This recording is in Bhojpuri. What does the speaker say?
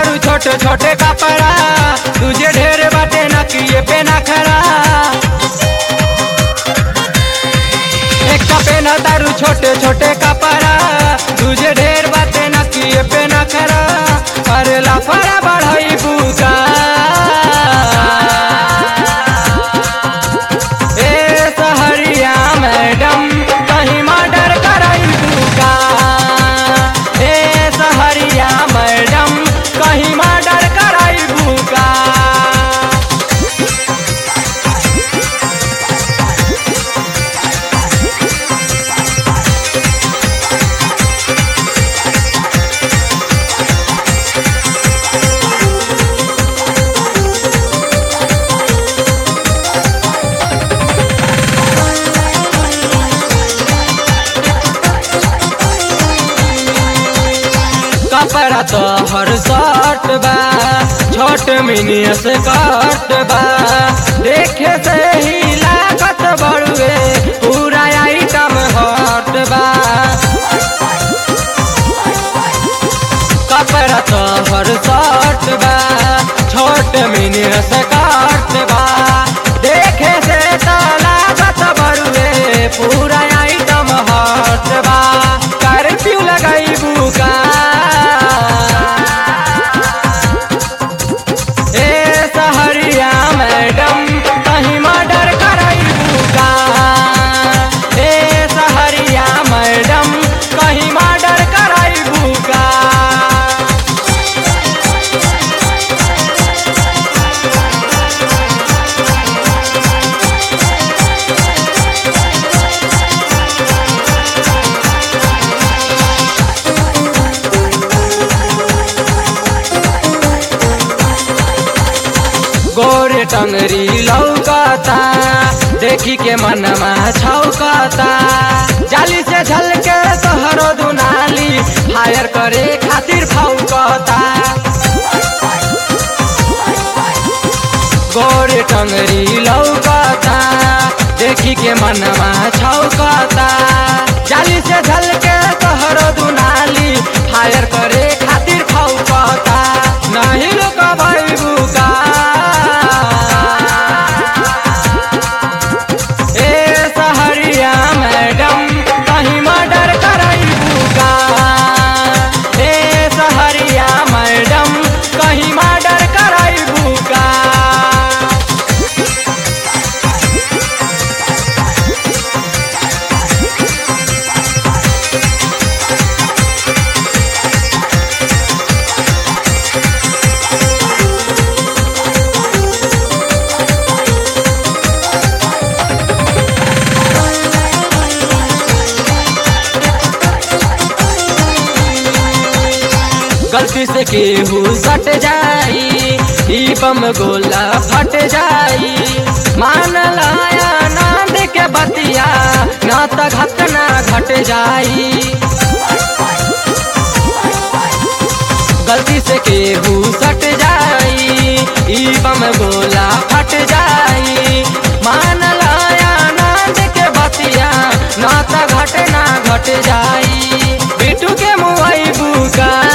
तारू छोटे छोटे कपड़ा तुझे ढेर बाटे नकिए पे ना खड़ा एक पे ना तारू छोटे छोटे कपड़ा तुझे ढेर बाटे नकिए पे ना खड़ा अरे लाफड़ा बढ़ाई बुका ए सहरिया मैडम कहीं मर्डर कराई बुका ए सहरिया मैडम कहीं मर्डर कराई बुका कपड़ा तो हर शर्ट बा छोट मिनी से कट बा देखे से ही लागत बड़ुए पूरा आइटम हट बा कपड़ा तो हर शर्ट बा छोट मिनी से कट बा देखे से तो लागत बड़ुए पूरा आइटम हट बा कर्फ्यू लगाई बुका ए सहरिया मैडम कहीं मर्डर कराई बुका ए सहरिया मैडम कहीं मर्डर कराई बुका गोरे टंगरी लौकता देखी के मनमा छौकता जाली से झलके तोहरो दुनाली फायर करे खातिर फौकता गोरे टंगरी लौकता देखी के मनमा छौकता जाली से झलके तोहरो दुनाली फायर करे खातिर फौकता नहीं लुकबै बुका ए सहरिया मैडम कहीं मर्डर कराई बुका ए सहरिया मैडम कहीं मर्डर कराई बुका गलती से केहू सट जाई ई बम गोला फट जाई मान लाया नांद के बतिया ना त घटना घट जाई गलती से केहू सट जाई ई बम गोला फट जाई मान लाया नांद के बतिया ना त घटना घट जाई बिटू के मुआई बुका